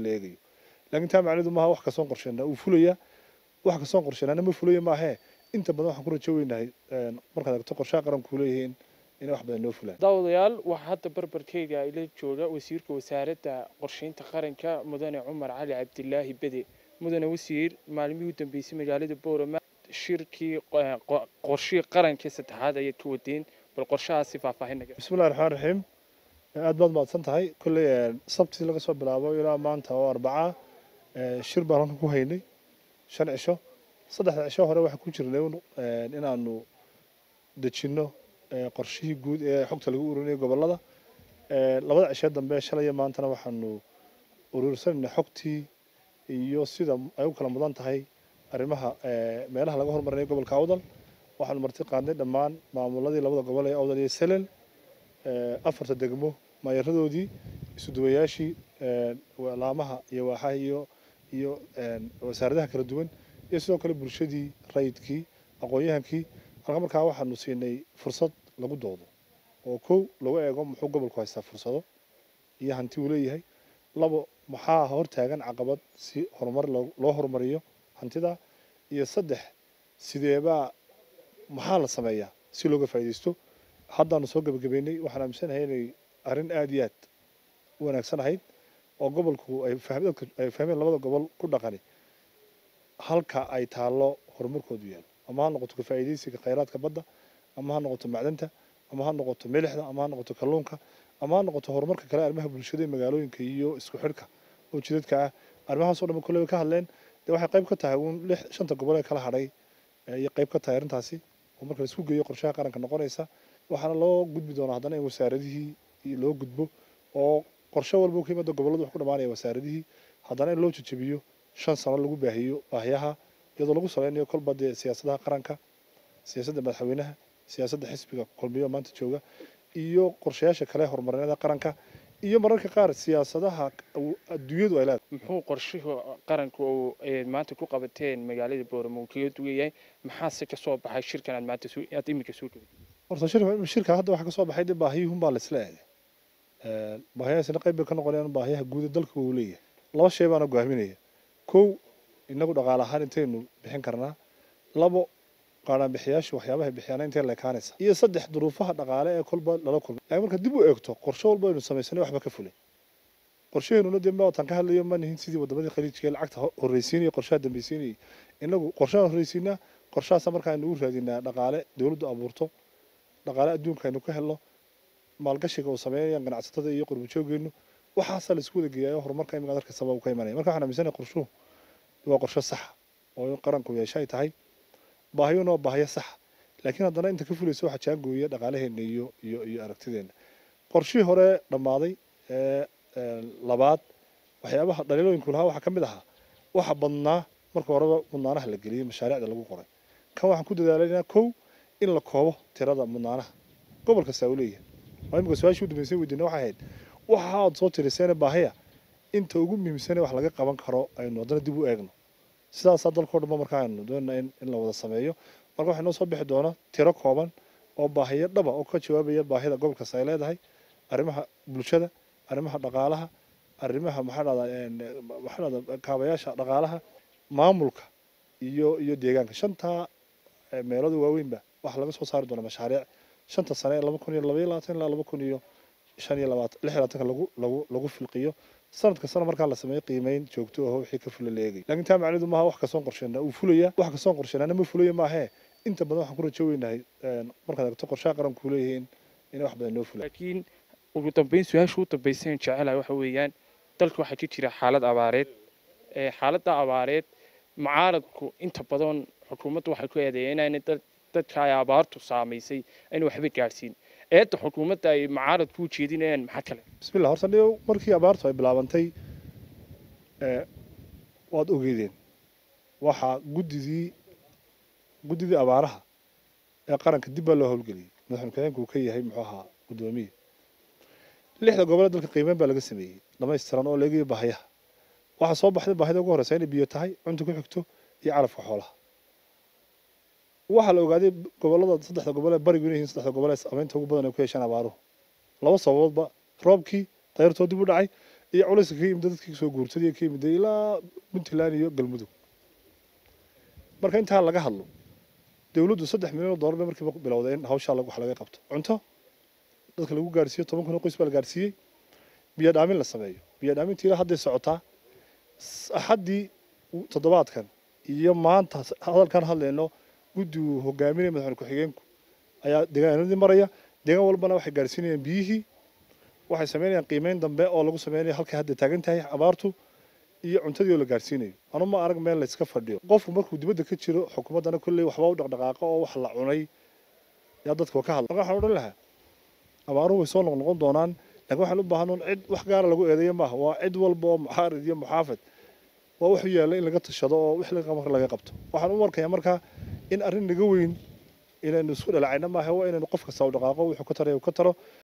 eegayo laakiin taa macnidu maaha wax kastoon qorsheynaa uu fulaya wax kastoon qorsheynaana ma fulaya maahee inta badan waxaan ku rajo weynahay markaad aragto qorshaha qaranku leeyihiin inay wax badan noo fulaan daawadayaal waxaa hadda barbarkeyga ila jooga wasiirka wasaaradda qorsheynta qaranka mudane cumar cali cabdilaahi bede mudane wasiir maalmihii u dambeysay magaalada boorama shirkii qorshihii qarankii saddexaad ayaad ka wadeen bal qorshahaasi faahfaahinnaga bismillahi raxmaan raxiim aad baad mahadsan tahay kolley sabtii laga soo bilaabo ilaa maanta oo arbaca shir baan halkan ku haynay shan cisho saddexda cisho hore waxaan ku jirnay inaanu dejinno qorshihii guud ee xogta lagu ururinaya gobollada labada cishee dambe shalaya maantana waxaanu uruursanayna xogtii iyo sida ay u kala mudan tahay arrimaha meelaha laga hormarinayo gobolka awdal waxaanu marti qaadnay dhammaan maamuladii labada gobol ee awdal iyo selel afarta degmo maayaradoodii isuduwayaashii laamaha iyo waaxaha iyo iyo wasaaradaha kala duwan iyo sidoo kale bulshadii rayidkii aqoon-yahankii halka markaa waxaanu siinay fursad lagu doodo oo kow lagu eego muxuu gobolku haystaa fursado iyo hanti uu leeyahay labo maxaa hortaagan caqabad si horumar loo horumariyo hantida iyo saddex sideebaa maxaa la sameeyaa si looga faa'iidaysto haddaanu soo gebagabeynay waxaan aaminsanahay inay arrin aada iyo aad u wanaagsan ahayd oo gobolku ay ay fahmeen labada gobol ku dhaqani halka ay taallo horumarkoodu yaalo ama ha noqoto ka faa'iidaysiga khayraadka badda ama ha noqoto macdanta ama ha noqoto milixda ama ha noqoto kalluunka ama ha noqoto horumarka kale arrimaha bulshada ee magaalooyinka iyo isku xidhka oo jidadka ah arrimahaasoo dhan kolley ka hadleen dee waxay qayb ka tahay uun lix shanta gobol ee kala hadhay iyo qayb ka tahay arrintaasi oo marka la isku geeyo qorshaha qaranka noqonaysa waxaana loo gudbi doonaa haddana in wasaaradihii loo gudbo oo qorshe walba ka yimaado gobolladu wax ku dhamaanaya wasaaradihii haddana in loo jejebiyo shan sano lagu baahiyo baahiyaha iyadoo lagu salaynayo kolba dee siyaasadaha qaranka siyaasadda madaxweynaha siyaasadda xisbiga kulmiyo maanta jooga iyo qorshayaasha kale horumarineeda qaranka iyo mararka qaar siyaasadaha adduunyadu ay leedahay muxuu qorshuhu qaranku uu maanta ku qabateen magaalada booramo uu kaga duwan yahay maxaase ka soo baxay shirkan aad maanta aad iminka soo dhaway horta shirka shirka hadda waxaa ka soo baxay dee baahiyuhun baa la isla eegay baahiyahaasina qayb bay ka noqonayaan baahiyaha guud ee dalka uu leeyahay laba shay baana go'aaminaya kow inagu dhaqaale ahaan intaynu bixin karnaa labo qaadhaan bixiyaashu waxyaabaha bixiyaana intay leekaanaysa iyo saddex duruufaha dhaqaale ee kolba lala kulmay laakiin marka dib u eegto qorshe walba aynu samaysanay waxba ka fulay qorshaheenuna dee maatan ka hadlayo ma nihin sidii wadamadii khaliijka ee lacagta horreysiinaya qorshaha dambaysiinayay inagu qorshahan horreysiinaa qorshahaasa marka aynu u raadinaa dhaqaale dowladdu abuurto dhaqaale adduunka aynu ka helno maalgashiga uu sameynayaan ganacsatada iyo qurbajoogeenu waxaasaa la isku wada geeyayo horumarka imika dalka sabab ka imanaya marka waxaan aaminsanay qorshuhu waa qorshe saxa oo in qaranku yeesha ay tahay baahiyuna waa baahiyo saxa laakiin haddana inta ka fulaysa waxaa jaangooya dhaqaalaheena iyo iyo iyo aragtideena qorshihii hore dhammaaday ee labaad waxyaabaha dhaliilooyinku lahaa waxaa ka mid ahaa waxa badnaa marka horeba mudnaanaha la geliyey mashaariicda lagu qoray kan waxaan ku dadaalaynaa kow in la koobo tirada mudnaanaha gobol kastaa uu leeyahay waa imika su-aashii u dambeysay weydiina waxay ahayd waxa aad soo tiriseene baahiya inta ugu muhiimsane wax laga qaban karo aynu haddana dib u eegno sidaasaa dalkao dhanba marka aynu doonaa in in la wada sameeyo marka waxaa noo soo bixi doona tiro kooban oo baahiyo dhaba oo ka jawaabaya baahida gobol kasta ay leedahay arrimaha bulshada arrimaha dhaqaalaha arrimaha maxaa dhahdaa maxaa dhahdaa kaabayaasha dhaqaalaha maamulka iyo iyo deegaanka shantaa meelooda waaweynba waxaa laga soo saari doona mashaariic shanta sane ee laba kun iyo labaiyo labaatan ilaa laba kun iyo shan iyo labaatan lix iyo labaatanka lagu lagu lagu filqiyo sanad kastana markaa la sameeyo qiimeyn joogto aho wixii ka fula la eegay laakiin taa macnidu maaha wax kastoon qorsheynaa uu fulaya wax kastoon qorsheynaana ma fulaya maahee inta badan waxaan ku rajo weynahay markaad aragto qorshaha qaranku leeyihiin inay wax badan noo fulaan laakiin ugu dambeyn su-aasha u dambeyseen jecelahay waxa weeyaan dalka waxaa ka jira xaalad abaareed xaaladda abaareed mucaaradku inta badan xukuumaddu waxay ku eedeeyeen inaanay dadka ay abaartu saamaysay ayna waxba gaadhsiin eedda xukuumadda ay mucaaradku u jeedinayaan maxaa kale bismillah horta niyo markii abaartu ay bilaabantay waad ogeydeen waxaa guddidii guddidii abaaraha ee qaranka dib baa loo howlgeliyey madaxweyne ku-xigeenku uu ka yahay muxuu ahaa guddoomiye lixda gobole dalka qiimeyn baa laga sameeyey dhamaystiran oo laegayo baahiyaha waxaa soo baxday baahida ugu horreysa inay biyo tahay cunta ku xigto iyo calafka xoolaha waxaa la ogaaday gobolada saddexda gobol ee barigu inay yihiin saddexda gobol ee saameynta ugu badan ay ku yeeshaan abaaruhu laba sababoodba roobkii dayrtoo dib u dhacay iyo culayska ka yimid dadkii soo guurtay ka yimid ilaa puntland iyo galmudug marka intaa laga hadlo dowladdu saddex milyan oo dollar bay markiiba bilowday in hawshaa wax laga qabto cunto dadka lagu gaarsiiyo toban kun oo qoys baa la gaarsiiyey biyo dhaamin la sameeyo biyo dhaamintii ilaa hadday socotaa axaddii toddobaadkan iyo maanta hadalkan hadlayno guddi uu hogaaminaya madaxweyne ku-xigeenku ayaa deegaanadii maraya deegaan walbana waxay gaarsiinayaan biyihii waxay sameynayaan qiimeyn dambe oo lagu sameynayo halkay hadda taagan tahay abaartu iyo cuntadii oo la gaarsiinayo anu ma arag meel layska fadhiyo qofku markuu dibadda ka jiro xukuumaddana kolley waxba u dhaqdhaqaaqa oo wax la cunay yaa dadka ka hadla marka waxaan odhan lahaa abaaruhu way soo noqnoqon doonaan laakiin waxaan u baahan cid wax gaara lagu eedeeyo maaha waa cid walba oo muxaarid iyo muxaafid waa wuxuu yaalla in laga tashado oo wix laga qabto waxaan u arkayaa markaa in arrin naga weyn inaynu isku dhalacayna maaha waa inaynu qof kasta u dhaqaaqo wuxuu ka tarayo ka taro